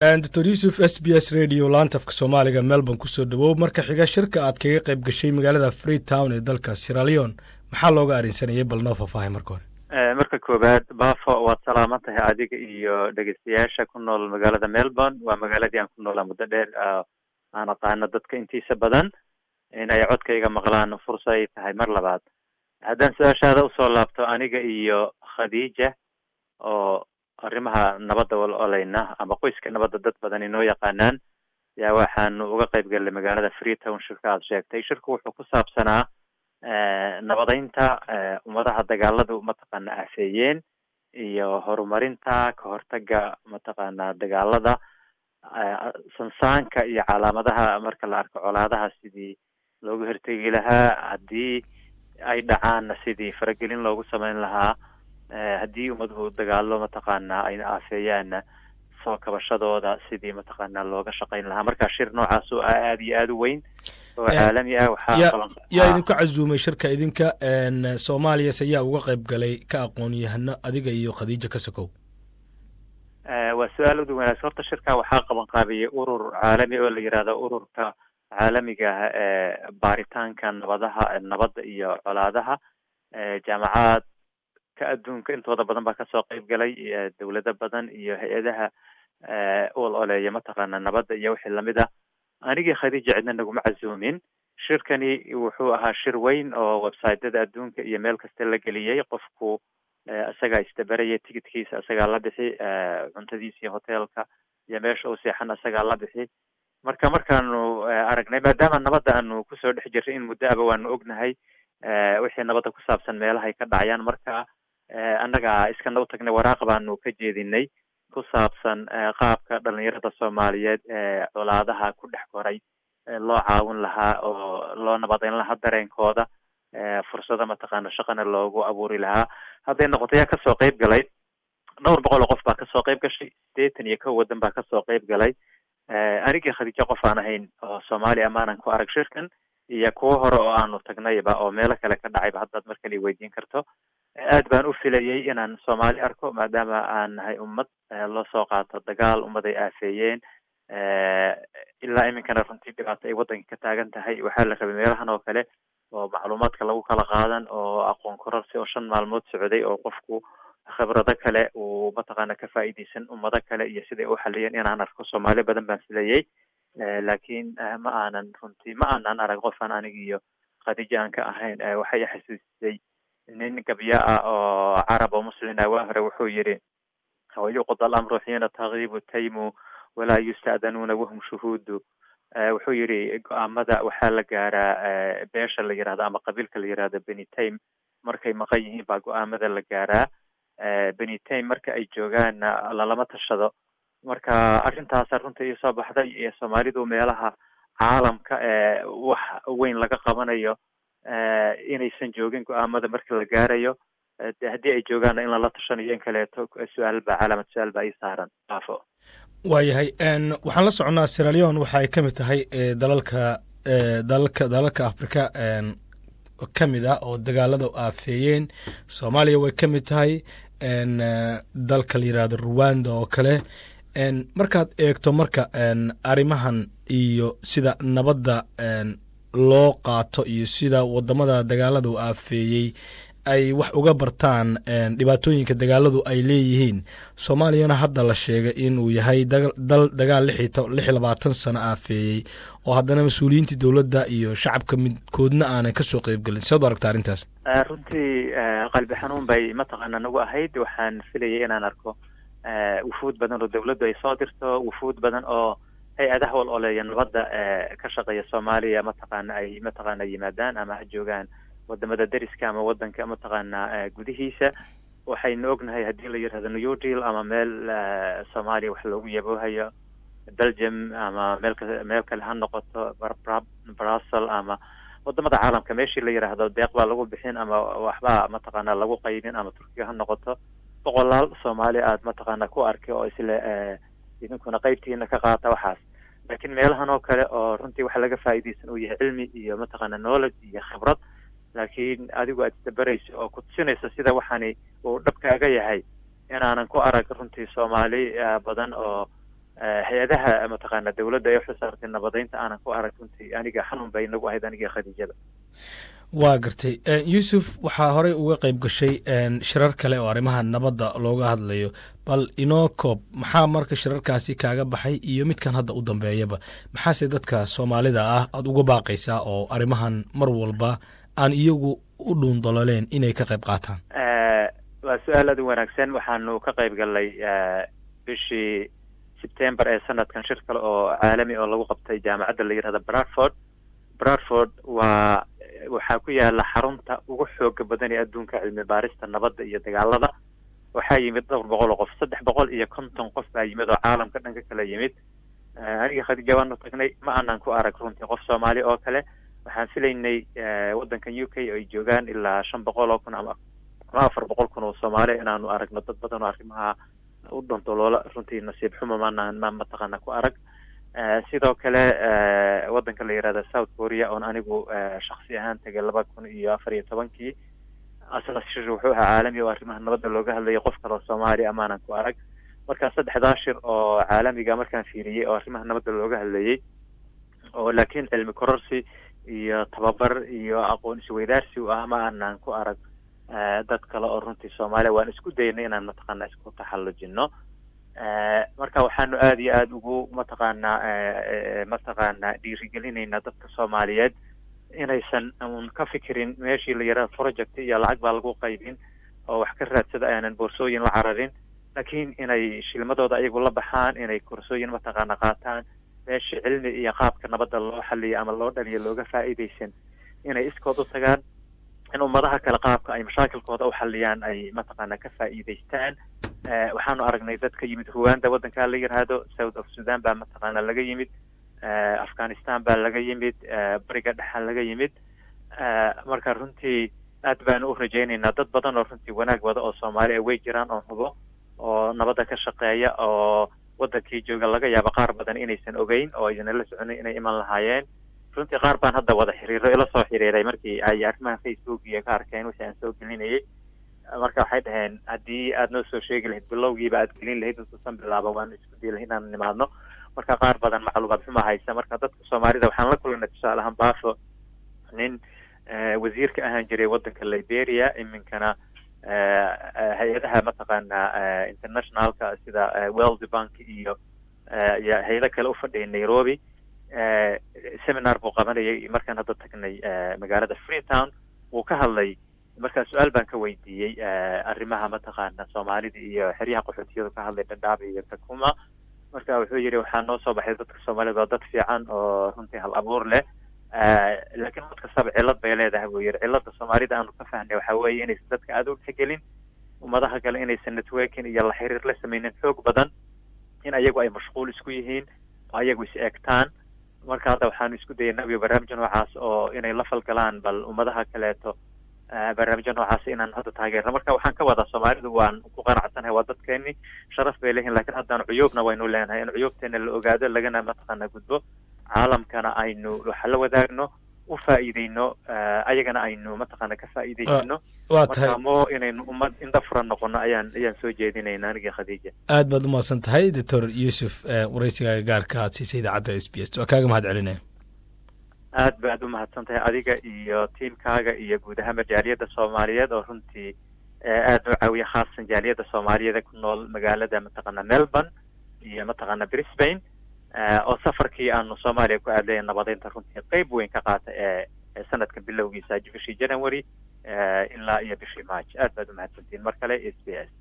doctor yuusuf s b s radio laantafka soomaaliga melbourne kusoo dhawow marka xiga shirka aad kaga qayb gashay magaalada free town ee dalka siraleon maxaa looga arrinsanayay bal noo faahfaahay marka hore marka koowaad bafo waad salaaman tahay adiga iyo dhegeystayaasha ku nool magaalada melbourne waa magaaladii aan ku noolaa muddo dheer aan aqaano dadka intiisa badan in ay codkayga maqlaan fursa ay tahay mar labaad haddaan su-aashaada usoo laabto aniga iyo khadiija oo arrimaha nabadda wal olayna ama qoyska nabadda dad badan inoo yaqaanaan yaa waxaanu uga qayb gallay magaalada free town shirka aad sheegtay shirku wuxuu ku saabsanaa nabadeynta ummadaha dagaaladu mataqaana afeeyeen iyo horumarinta ka hortaga mataqaana dagaalada sansaanka iyo calaamadaha marka la arko colaadaha sidii loogu hortegi lahaa haddii ay dhacaanna sidii faragelin loogu samayn lahaa haddii ummaduhu dagaalo mataqaana ayna aafeeyaanna soo kabashadooda sidii mataqaana looga shaqayn lahaa marka shir noocaas oo aada iyo aada u weyn oo caalami ah waxaa yaa idinku casuumay shirka idinka soomaaliyas ayaa uga qayb galay ka aqoon yahano adiga iyo khadiija kasakow waa su-aal udu wanaagsan horta shirka waxaa qaban qaabiyey urur caalami oo la yihahdo ururka caalamiga ah ee baaritaanka nabadaha nabadda iyo colaadaha jaamacaad ka adduunka intooda badan baa kasoo qayb galay dawlado badan iyo hay-adaha ol oleeya mataqaana nabadda iyo wixii lamid ah anigii khadiija cidna naguma casuumin shirkani wuxuu ahaa shir weyn oo websiteyada adduunka iyo meel kasta la geliyey qofku isagaa istabaraya ticitkiisa isagaa la bixi cuntadiisa iyo hotelka iyo meesha uu seexan isagaa la bixi marka markaanu aragnay maadaama nabadda aanu kusoo dhex jirray in muddo aba waanu ognahay wixii nabadda ku saabsan meelahay ka dhacayaan marka annaga iskana u tagnay waraaq baanu ka jeedinay ku saabsan qaabka dhalinyarada soomaaliyeed ee colaadaha ku dhex koray loo caawin lahaa oo loo nabadeyn lahaa dareenkooda fursado mataqaana shaqana loogu abuuri lahaa hadday noqoto yaa kasoo qayb galay dhowr boqol oo qof baa kasoo qayb gashay sideetan iyo kow waddan baa kasoo qayb galay anigii khadiijo qof aan ahayn oo soomaaliya maanan ku arag shirkan iyo kuwo hore oo aanu tagnayba oo meelo kale ka dhacayba haddaad mar kale weydiin karto aad baan u filayay inaan soomaali arko maadaama aan nahay ummad loo soo qaato dagaal ummad ay aafeeyeen ilaa iminkana runtii dhibaato ay waddanka ka taagan tahay waxaa la rabay meelahan oo kale oo macluumaadka lagu kala qaadan oo aqoon kororsi oo shan maalmood socday oo qofku khibrado kale uu mataqaana ka faa'iideysan ummado kale iyo siday u xaliyeen inaan arko soomaali badan baan filayay laakiin ma aanan runtii ma aanan arag qofaan aniga iyo khadiija aan ka ahayn waxay xasuusisay nin gabya ah oo carab oo muslin ah waa hore wuxuu yidhi wayuqda alamru xiina tagiibu taymu walaa yusta'danuuna wahum shuhuudu wuxuu yidhi go-aamada waxaa la gaaraa beesha la yihahdo ama qabiilka la yihahdo beni taym markay maqan yihiin baa go-aamada la gaaraa beni taym marka ay joogaanna lalama tashado marka arrintaasa runta ii soo baxday iyo soomaalidu meelaha caalamka ee wax weyn laga qabanayo inaysan joogin go-aamada marka la gaarayo de haddii ay joogaanna in lala tashanayo in kaleeto su-aal baa calaamad su-aal baa ii saaran afo waayahay waxaan la soconnaa siraleon waxa ay ka mid tahay dalalka dalalka dalalka afrika ka mid ah oo dagaalada aafeeyeen soomaaliya way ka mid tahay dalka la yihahdo ruwanda oo kale markaad eegto marka arrimahan iyo sida nabadda loo qaato iyo sida wadamada dagaalada u aafeeyey ay wax uga bartaan dhibaatooyinka dagaaladu ay leeyihiin soomaaliyana hadda la sheegay inuu yahay dal dagaal lix iyo labaatan sano aafeeyey oo haddana mas-uuliyiintii dowladda iyo shacabka midkoodna aanay kasoo qeybgelin sead u aragta arrintaas runtii qalbi xanuun bay mataqaana nagu ahayd waxaan filayay inaan arko wufuud badan oo dawladdu ay soo dirto wufuud badan oo hay-adaha wal oleeya nabadda ka shaqeeya soomaaliya mataqaana ay mataqaana yimaadaan ama ha joogaan wadamada deriska ama wadanka mataqaana gudihiisa waxaynu ognahay haddii la yirahdo new deal ama meel soomaaliya wax loogu yaboohayo belgium ama meel meel kale ha noqoto brussel ama wadamada caalamka meeshii la yiraahdo deeq baa lagu bixin ama waxbaa mataqaana lagu qaybin ama turkiga ha noqoto boqolaal soomaali aad mataqaana ku arkay oo isle idinkuna qeybtiina ka qaata waxaas laakiin meelahan oo kale oo runtii waxa laga faa'iidaysan uu yahay cilmi iyo mataqaana knowledge iyo khibrad laakiin adigu aad isdabarayso oo ku tusinayso sida waxani uu dhabkaaga yahay inaanan ku arag runtii soomaali badan oo hay-adaha mataqaana dawladda ee xusaartay nabadeynta aanan ku arag runtii aniga xanuun bay inagu ahayd aniga khadiijada waa gartay yuusuf waxaa horey uga qayb gashay shirar kale oo arrimaha nabadda looga hadlayo bal inoo koob maxaa marka shirarkaasi kaaga baxay iyo midkan hadda u dambeeyaba maxaase dadka soomaalida ah aada uga baaqaysaa oo arrimahan mar walba aan iyagu u dhuundololeen inay ka qayb qaataan waa su-aal aad u wanaagsan waxaanu ka qayb galnay bishii sebtember ee sanadkan shir kale oo caalami oo lagu qabtay jaamacadda la yihahda bradford bradford waa waxaa ku yaala xarunta ugu xooga badan ee adduunka cilmi baarista nabadda iyo dagaalada waxaa yimid dhowr boqol oo qof saddex boqol iyo konton qof baa yimid oo caalamka dhanka kala yimid aniga khadiija waanu tagnay ma aanan ku arag runtii qof soomaali oo kale waxaan filaynay waddankan u k oo ay joogaan ilaa shan boqol oo kun ama ama afar boqol kun oo soomaali inaanu aragno dad badan oo arrimaha u dantoloola runtii nasiib xumo maanaan ma mataqaana ku arag sidoo kale waddanka la yihahda south korea oon anigu shaksi ahaan tegay laba kun iyo afar iyo tobankii asna shir wuxuu ahaa caalami oo arrimaha nabadda looga hadlayay qof kale oo soomaali amaanan ku arag markaa saddexdaa shir oo caalamiga markaan fiiriyey oo arrimaha nabadda looga hadlayay oo laakiin cilmi kororsi iyo tababar iyo aqoon isweydaarsi u ah ma aanan ku arag dad kale oo runtii soomaaliya waan isku daynay inaan mataqaana isku taxallujino marka waxaanu aada iyo aada ugu mataqaanaa mataqaanaa dhiirigelinaynaa dadka soomaaliyeed inaysan un ka fikirin meeshii la yaraha project iyo lacag baa lagu qaybin oo wax ka raadsada aanan boorsooyin la cararin laakiin inay shilmadooda ayagu la baxaan inay korsooyin mataqaana qaataan meeshii cilmi iyo qaabka nabadda loo xaliyo ama loo dhaliyo looga faa'iidaysan inay iskood u tagaan in ummadaha kale qaabka ay mashaakilkooda u xaliyaan ay mataqaana ka faa'iidaystaan waxaanu aragnay dad ka yimid ruwanda waddankaa la yidhaahdo south of sudan baa mataqaana laga yimid afghanistan baa laga yimid bariga dhexa laga yimid marka runtii aad baanu u rajaynaynaa dad badan oo runtii wanaag wada oo soomaaliya way jiraan oo hubo oo nabadda ka shaqeeya oo waddankii jooga laga yaabo qaar badan inaysan ogeyn oo aysan la soconin inay iman lahaayeen runtii qaar baan hadda wada xiriiro ila soo xiriiray markii ay arrimaha facebook iyo ka arkeen wixii aan soo gelinayay marka waxay dhaheen haddii aad noo soo sheegi lahayd bilowgiiba aad gelin lahayd intuusan bilaaba waanu isku dii lahay inaan nimaadno marka qaar badan macluumaad xuma haysa marka dadka soomaalida waxaan la kulanay tusaale ahaan baafo nin wasiirka ahaan jiray waddanka liberia iminkana hay-adaha mataqaana internationalka sida world bank iyo iyo hay-ado kale u fadhiyay nairobi seminar buu qabanayay markaan hadda tagnay magaalada freetown wuu ka hadlay markaa su-aal baan ka weydiiyey arrimaha mataqaana soomaalida iyo xeryaha qaxootiyadu ka hadlay dhadhaab iyo kakuma marka wuxuu yidhi waxaa noo soo baxay dadka soomaalida waa dad fiican oo runtii hal abuur leh laakiin mad kastaba cillad bay leedahay buu yidhi cilladda soomaalida aanu ka fahnay waxaa weeye inaysan dadka aada u tixgelin ummadaha kale inaysan networking iyo la xiriir la sameynin xoog badan in ayagu ay mashquul isku yihiin oo ayagu is eegtaan marka hadda waxaanu isku dayaynaa barnaamijyo noocaas oo inay la falgalaan bal ummadaha kaleeto barnaamijyo noocaas inaan hadda taageerno marka waxaan ka wadaa soomaalidu waan ku qanacsanahay waa dadkeeni sharaf bay leeyihin lakiin haddaan cuyuubna waynu leenahay in cuyuubteena la ogaado lagana mataqaana gudbo caalamkana aynu waxa la wadaagno u faa'iideyno ayagana aynu mataqaana ka faa'iideysano waa tahay marka mo inaynu ummad indha furan noqono ayaan ayaan soo jeedinayna aniga khadiija aad baad umahadsan tahay doctor yuusuf waraysigaaga gaarka aad siisay idaacadda s b s waa kaaga mahad celinaya aad baad u mahadsan tahay adiga iyo tiimkaaga iyo guud ahaanba jaaliyadda soomaaliyeed oo runtii aad noo caawiya khaasan jaaliyadda soomaaliyeed ku nool magaalada mataqaana melbourne iyo mataqaana brisbane oo safarkii aanu soomaaliya ku aadlaya nabadeynta runtii qeyb weyn ka qaata ee sanadka bilowgiisa bishii january ilaa iyo bishii march aad baad umahadsantiin mar kale s b s